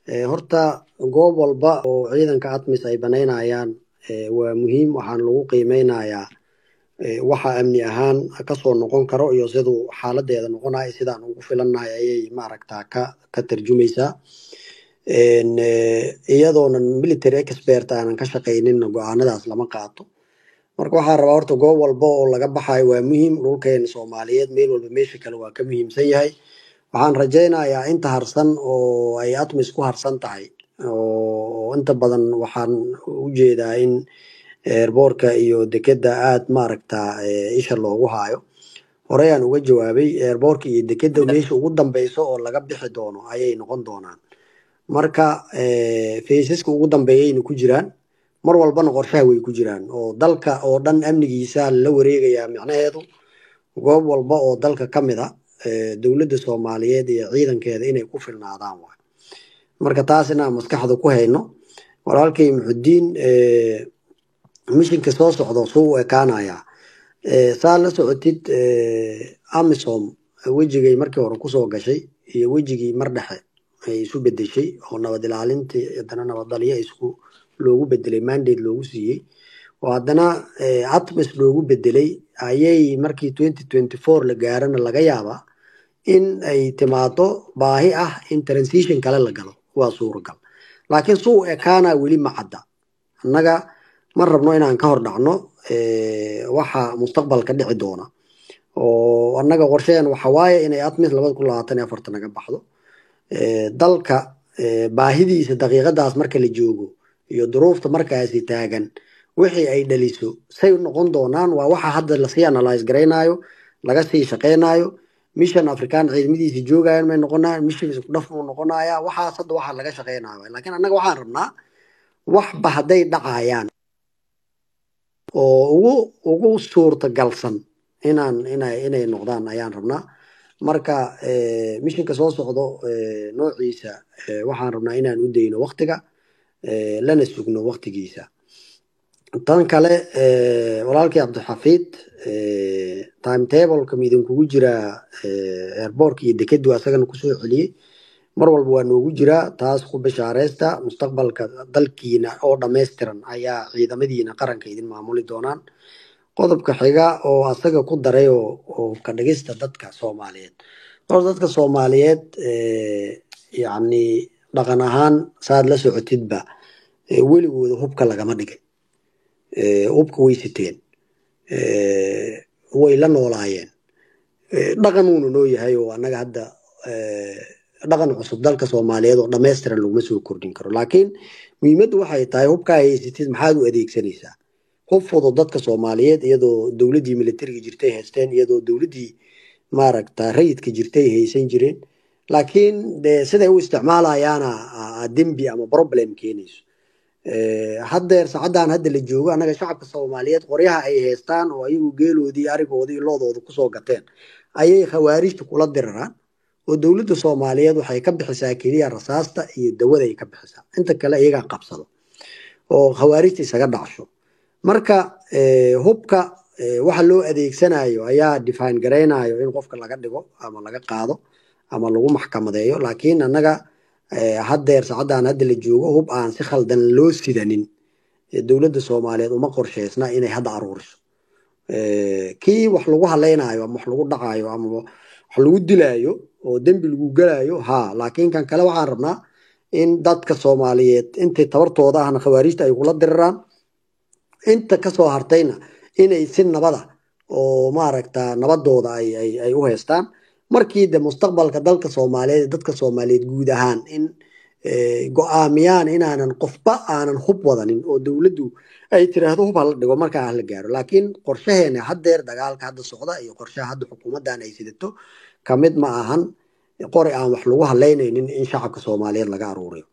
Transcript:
horta goob walba oo ciidanka atmis ay banaynayaan waa muhiim waxaan lagu qiimeynayaa waxa amni ahaan kasoo noqon karo iyo siduu xaaladeeda noqonayo sidaan ugu filannahay ayay maaragtaa ka ka tarjumaysaa iyadoonan military expert aanan ka shaqayninna go-aanadaas lama qaato marka waxaa rabaa horta goob walba oo laga baxayo waa muhiim dhulkeena soomaaliyeed meel walba meesha kale waa ka muhiimsan yahay waxaan rajaynayaa inta harsan oo ay atmis ku harsan tahay oo inta badan waxaan ujeedaa in eerboorka iyo dekeda aad maaragta isha loogu haayo horeyaan uga jawaabay eerboorka iyo dekeda meesha ugu dambeyso oo laga bixi doono ayay noqon doonaan marka faysaska ugu dambeeyayna ku jiraan mar walbana qorshaha way ku jiraan oo dalka oo dhan amnigiisa la wareegayaa micnaheedu goob walba oo dalka ka mid a dowladda soomaaliyeed iyo ciidankeeda inay ku filnaadaan waay marka taas inaan maskaxda ku hayno walaalkay muxudiin mishinka soo socdo suu u ekaanayaa saa la socotid amisom wejigay markii hore kusoo gashay iyo wejigii mar dhexe ay isu bedeshay oo nabad ilaalintii haddana nabaddalyo isku loogu bedelay mandate loogu siiyey oo haddana atmis loogu bedelay ayay markii twenty twenty four la gaarana laga yaabaa in ay timaado baahi ah in transition kale la galo waa suuragal laakiin suu ekaana weli ma cadda annaga ma rabno inaan ka hor dhacno waxa mustaqbalka dhici doona oo annaga qorsheen waxa waaye inay atmis labada kun labaatan iyo afarta naga baxdo dalka baahidiisa daqiiqadaas marka la joogo iyo duruufta markaasi taagan wixii ay dhaliso say noqon doonaan waa waxa hadda lasii analyse garaynayo laga sii shaqaynayo mission african ciidamadiisa joogayan may noqonayaan mission isku dhaf muu noqonaya waxaas hadda waxaa laga shaqaynayo laakiin annaga waxaan rabnaa waxba hadday dhacayaan oo ugu ugu suurtagalsan inaan inay inay noqdaan ayaan rabnaa marka mishinka soo socdo noociisa waxaan rabnaa inaan u dayno waktiga lana sugno waktigiisa tan kale walaalkii cabdixafiid timetableka midinkugu jiraa airboorka iyo dekedu asagana kusoo celiyey mar walba waa noogu jiraa taas ku bishaareysta mustaqbalka dalkiina oo dhammaystiran ayaa ciidamadiina qaranka idin maamuli doonaan qodobka xiga oo asaga ku daray oo ka dhigista dadka soomaaliyeed hor dadka soomaaliyeed yacni dhaqan ahaan saad la socotidba weligooda hubka lagama dhigay hubka way siteen way la noolaayeen dhaqan uuna noo yahay oo annaga hadda dhaqan cusub dalka soomaaliyeed oo dhammaystiran laguma soo kordhin karo laakiin muhiimaddu waxay tahay hubkaa haysatid maxaad u adeegsanaysaa hub fudud dadka soomaaliyeed iyadoo dowladdii militariga jirtay haysteen iyadoo dowladdii maaragta rayidka jirtay haysan jireen laakiin de siday u isticmaalayaana dembi ama problem keenayso haddeer saacaddan hadda la joogo annaga shacabka soomaaliyeed qoryaha ay haystaan oo ayagu geeloodii arigoodii loodooda kusoo gateen ayay khawaarijta kula diraraan oo dowladda soomaaliyeed waxay ka bixisaa keliya rasaasta iyo dawada ay ka bixisaa inta kale iyagaa qabsado oo khawaarijta isaga dhacsho marka hubka waxa loo adeegsanayo ayaa define garaynayo in qofka laga dhigo ama laga qaado ama lagu maxkamadeeyo laakiin annaga haddeer saacaddan hadda la joogo hub aan si khaldan loo sidanin dowladda soomaaliyeed uma qorsheysna inay hadda aruuriso kii wax lagu halaynayo ama wax lagu dhacayo ama wax lagu dilaayo oo dembi lagu gelayo ha laakiin kan kale waxaan rabnaa in dadka soomaaliyeed intay tabartooda ahna khawaarijta ay kula diriraan inta kasoo hartayna inay si nabada oo maaragta nabadooda ay u haystaan markii de mustaqbalka dalka soomaaliyeed dadka soomaaliyeed guud ahaan in go-aamiyaan inaanan qofba aanan hub wadanin oo dowladdu ay tiraahdo hub hala dhigo markaa hala gaaro laakiin qorshaheena haddeer dagaalka hadda socda iyo qorshaha hadda xukuumaddan ay sidato kamid ma ahan qori aan wax lagu halaynaynin in shacabka soomaaliyeed laga aruuriyo